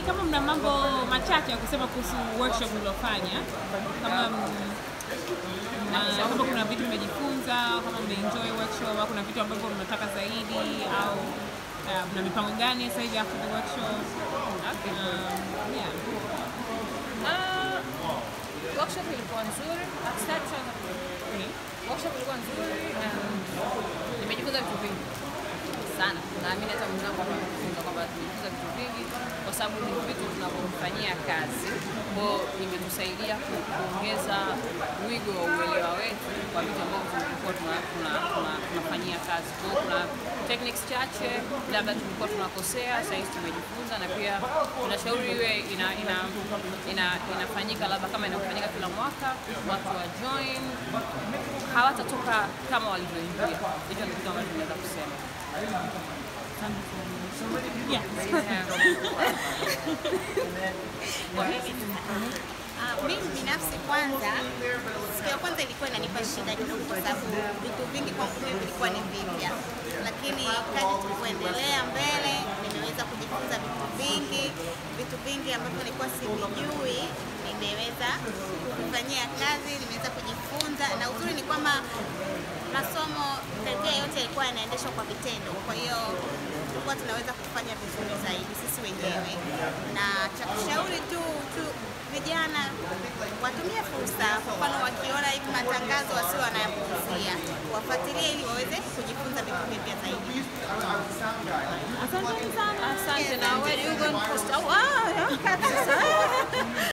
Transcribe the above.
kama mna mambo machache ya kusema kuhusu workshop mliofanya, kama m- na kama kuna vitu mmejifunza, kama mmeenjoy workshop au kuna vitu ambavyo mnataka zaidi au uh, mna mipango gani sasa hivi after the workshop? Okay. Um, yeah. Ah, workshop ilikuwa nzuri. Start sana. Okay. Workshop ilikuwa nzuri na nimejifunza vitu vingi sana. Naamini hata mwenzangu hapa amejifunza kwamba tumejifunza vitu vingi kwa sababu ni vitu tunavyofanyia kazi. Kwa hiyo imetusaidia ku- kuongeza wigo wa uelewa wetu kwa vitu ambavyo tulikuwa tuna- tuna- tuna- tunafanyia kazi. Kwa hiyo kuna techniques chache labda tulikuwa tunakosea, sasa hivi tumejifunza, na pia tunashauri iwe ina, ina, ina, inafanyika labda kama inafanyika kila mwaka, watu wa join hawatatoka kama walivyoingia. Hicho ndio kitu ambacho tunaweza kusema. Yeah. Ah, mimi binafsi kwanza, siku ya kwanza ilikuwa inanipa shida kidogo, kwa sababu vitu vingi kwangu mimi vilikuwa ni vipya, lakini kadri tulivyoendelea mbele, nimeweza kujifunza vitu vingi, vitu vingi ambavyo nilikuwa sivijui, nimeweza kufanyia kazi, nimeweza kujifunza, na uzuri ni kwamba masomo karibia yote yalikuwa yanaendeshwa kwa vitendo, kwa hiyo tulikuwa tunaweza kufanya vizuri zaidi sisi wenyewe, na cha kushauri tu, tu vijana watumie fursa, kwa mfano wakiona hivi matangazo wasio wanayapuuzia, wafuatilie ili waweze kujifunza vitu vipya zaidi. Asante sana. Asante na wewe you going to post. Oh, ah, yeah.